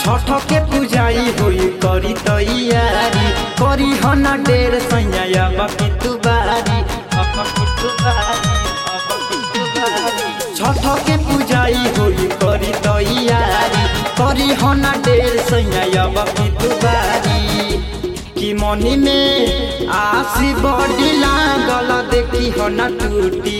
छठ के पूजाई होई करी तैयारी करी हो न डेर सैया अब की तू बारी अब की तू बारी अब की तू बारी छठ के पूजाई होई करी तैयारी करी हो न डेर सैया अब की तू बारी कि मनी में आसी बड़ी लागल देखी हो न टूटी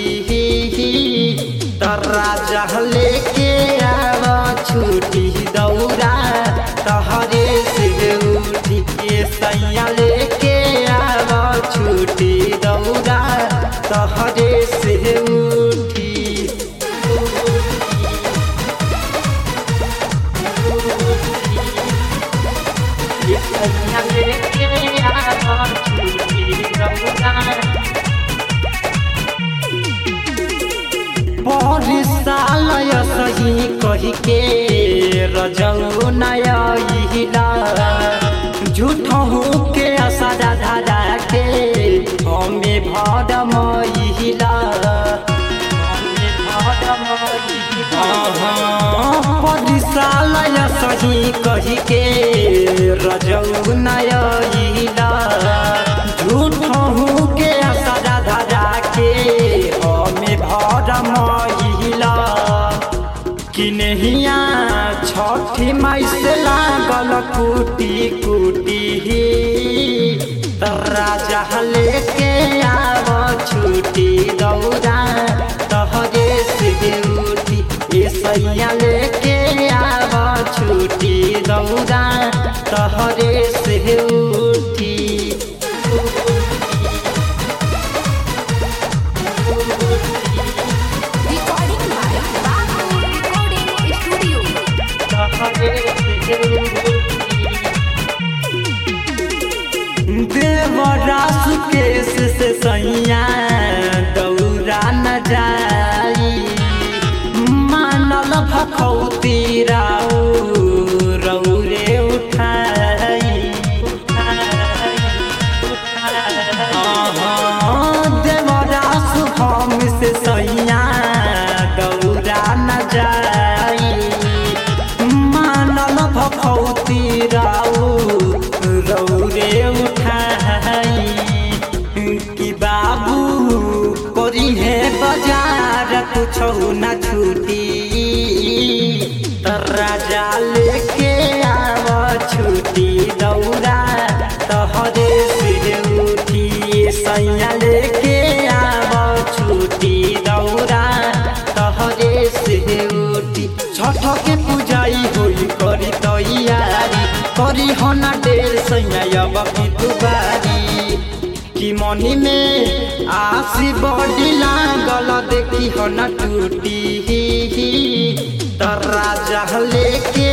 राजा लेके आव छूटी दौरा तहरे से उठी के सैया लेके आव छूटी दौरा तहरे से उठी ये सैया लेके आव छूटी दौरा परिसालय सही कही के रजौ नयला झूठहू के असरा धरा के हमें भर महिला परिसालय सही कही के रजौ नयला झूठहू के असरा धरा के हमें भर महिला कि नहिया छठी माई से लागल कुटी कुटी राजा लेके आव छुटी दौरा तहरे से उठी ए सैया लेके आव छुटी दौरा तहरे से उठी Recording by Babu Recording Studio. देवरास केस से सैया दौरा न जाई मानल भखौती राउ रौरे उठाई देवरास हम से सैया दौरा न जाई मानल भखौती राउ रौरे उठाई कि बाबू करी है बाजार कुछ न छूटी त राजा लेके आव छुटी दौरा तहरे से उठी सैया लेके आव छुटी दौरा तहरे से उठी छठ के पूजाई होई करी तैयारी करी हो न डेर सैया अब की दुबारी कि मनी में आसी बड़ी लागल देखी हो न टूटी त राजा लेके